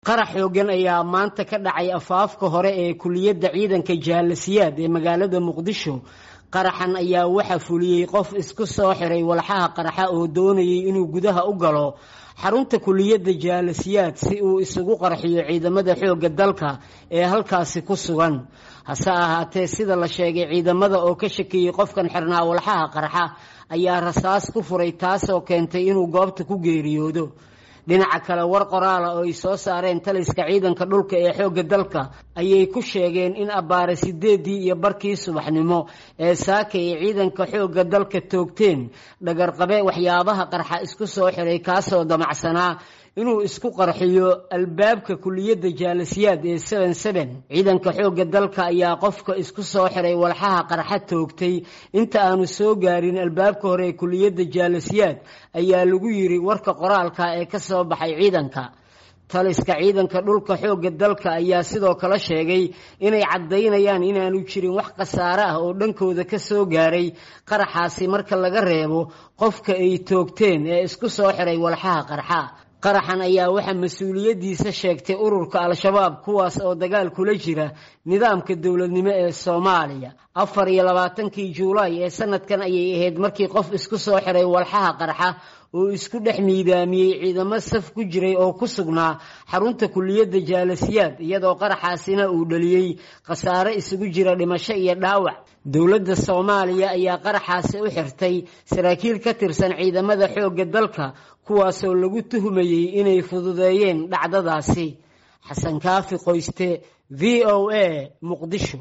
qarax xoogan ayaa maanta ka dhacay afaafka hore ee kuliyadda ciidanka jaalasiyaad ee magaalada muqdisho qaraxan ayaa waxaa fuliyey qof isku soo xiray walxaha qaraxa oo doonayay inuu gudaha u galo xarunta kuliyadda jaalasiyaad si uu isugu qarxiyo ciidamada xoogga dalka ee halkaasi ku sugan hase ahaatee sida la sheegay ciidamada oo ka shakiyey qofkan xirnaa walxaha qaraxa ayaa rasaas ku furay taasoo keentay inuu goobta ku geeriyoodo dhinaca kale war qoraala oo ay soo saareen taliska ciidanka dhulka ee xoogga dalka ayay ku sheegeen in abbaare sideedii iyo barkii subaxnimo ee saaka ay ciidanka xoogga dalka toogteen dhagarqabe waxyaabaha qarxa isku soo xiray kaasoo damacsanaa inuu isku qarxiyo albaabka kuliyadda jaalasiyaad ee seven seven ciidanka xoogga dalka ayaa qofka isku soo xiray walxaha qarxa toogtay inta aanu soo gaarin albaabka hore ee kuliyadda jaalasiyaad ayaa lagu yiri warka qoraalka ee ka soo baxay ciidanka taliska ciidanka dhulka xoogga dalka ayaa sidoo kale sheegay inay caddaynayaan inaanu jirin wax khasaare ah oo dhankooda ka soo gaaray qaraxaasi marka laga reebo qofka ay toogteen ee isku soo xiray walxaha qarxa qaraxan ayaa waxaa mas-uuliyaddiisa sheegtay ururka al-shabaab kuwaas oo dagaal kula jira nidaamka dowladnimo ee soomaaliya afar iyo labaatankii juulaay ee sanadkan ayay ahayd markii qof isku soo xiray walxaha qarxa oo isku dhex miidaamiyey ciidamo saf ku jiray oo ku sugnaa xarunta kuliyadda jaalasiyaad iyadoo qaraxaasina uu dhaliyey khasaare isugu jira dhimasho iyo dhaawac dowladda soomaaliya ayaa qaraxaasi u xirtay saraakiil ka tirsan ciidamada xoogga dalka kuwaasoo lagu tuhumayey inay fududeeyeen dhacdadaasi xasan kaafi qoyste v o a muqdisho